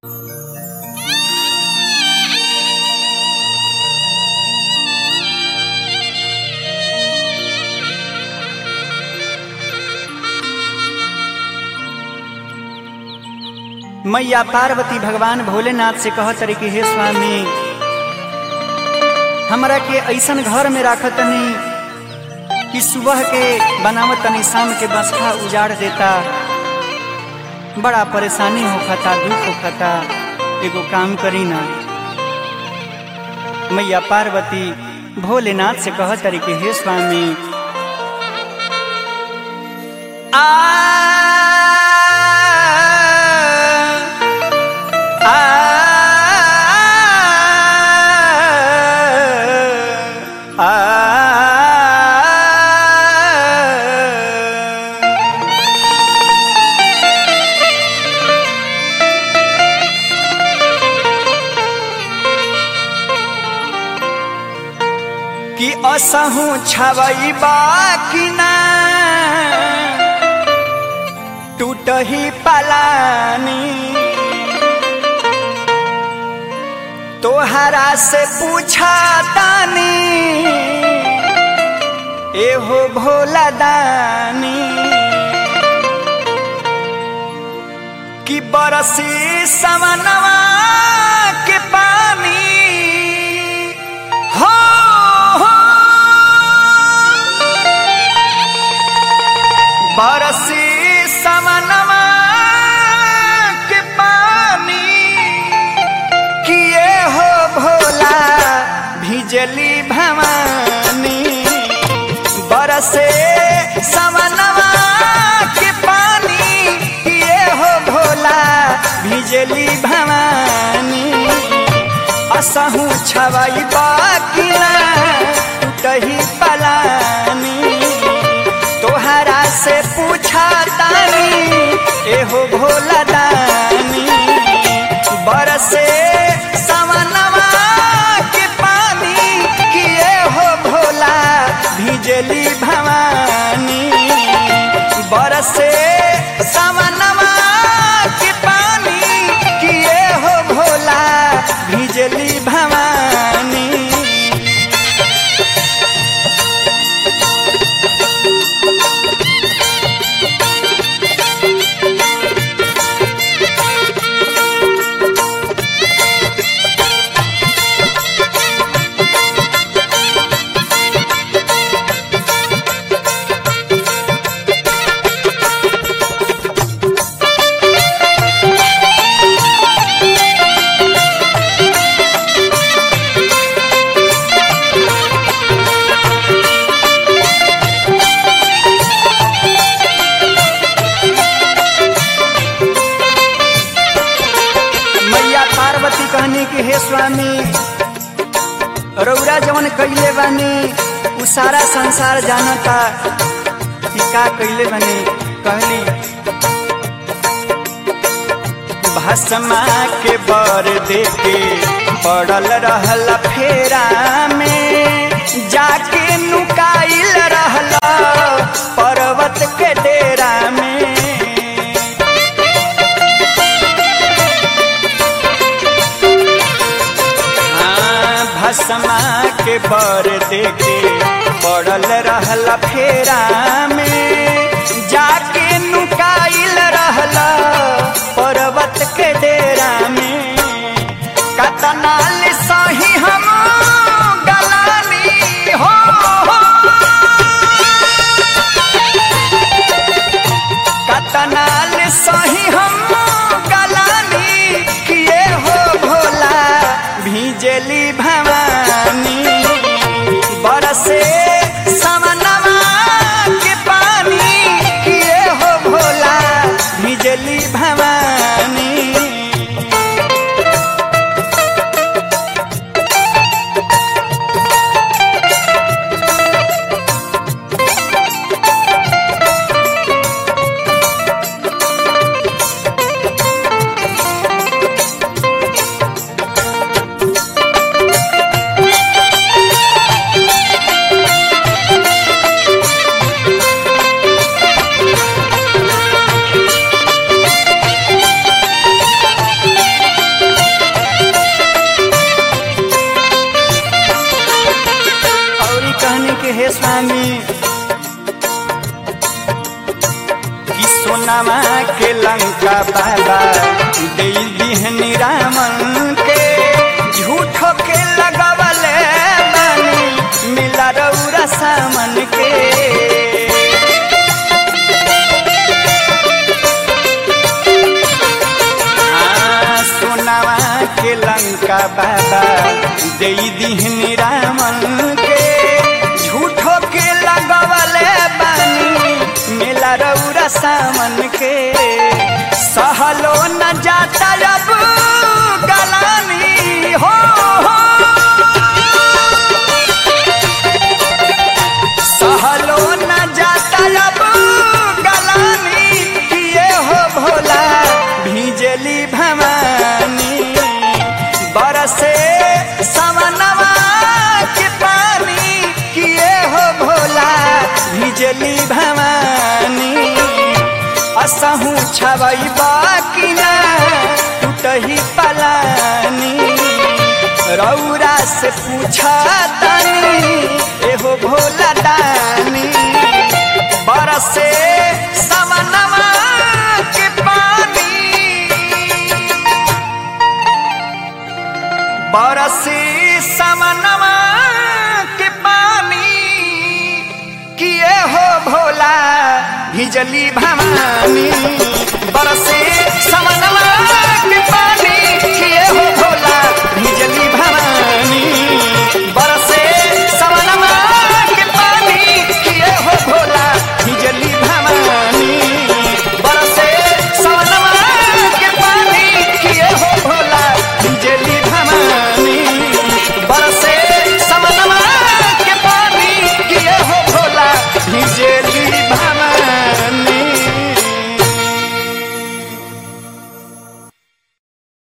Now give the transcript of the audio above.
मैया पार्वती भगवान भोलेनाथ से कह तरी कि हे स्वामी हमरा के ऐसन घर में राख तनी कि सुबह के बनावत तनी शाम के बसखा उजाड़ देता बड़ा परेशानी होखता दुख होखता एगो काम करी ना मैया पार्वती भोलेनाथ से कह तरी कि हे स्वामी आ कि असहु छवई बाकी ना टूटही पलानी तोहरा से पूछा तानी एहो भोला दानी कि बरसी समनवा के पानी हो हो बरसी समनवा के पानी किए हो भोला भिजली भवानी बरसे समनवा के पानी किए हो भोला भिजली भवानी असहु छवई बाकिला टूटही पलानी तोहरा से पूछा तानी एहो भोला दानी बरसे सवनवा के पानी किए हो भोला भिजली भवानी बरसे सवनवा के पानी किए हो भोला भिजली भवानी मैया पार्वती कहनी कि हे स्वामी रौरा जवन कैले बानी उ सारा संसार जानता कि का कैले बानी कहली भस्मा के बर देके पड़ल रहल फेरा में जाके नुकाइल रहल पर्वत के डेरा में हाँ, भस्मा के बर देके पड़ल रहल फेरा में जाके नुकाइल रहल पर्वत के डेरा में कतनाल सही हम गलानी हो, हो। कतनाल सही हम गलानी किए हो भोला भिजली भवानी बरसे समनवा के पानी किए हो भोला भिजली भवानी गोस्वामी कि सोनामा के लंका बाबा दे दिहनी रामन के झूठो के लगवले बानी मिला रौरा सामन के हाँ, सोनामा के लंका बाबा दे दिहनी रामन के झूठो के लगवले बानी मिला रौरा सामन के सहलो न जाता अब गलानी हो, हो। सहलो न जाता अब गलानी किए हो भोला भीजली भवानी बरसे समनवा के पानी किए हो भोला भिजली भवानी असहू छवई बाकी ना टूटही पलानी रौरा से पूछा तनी एहो भोला दानी बरसे समनवा के पानी बरसी समनवा के पानी किए हो भोला भिजली भवानी बरसी समनवा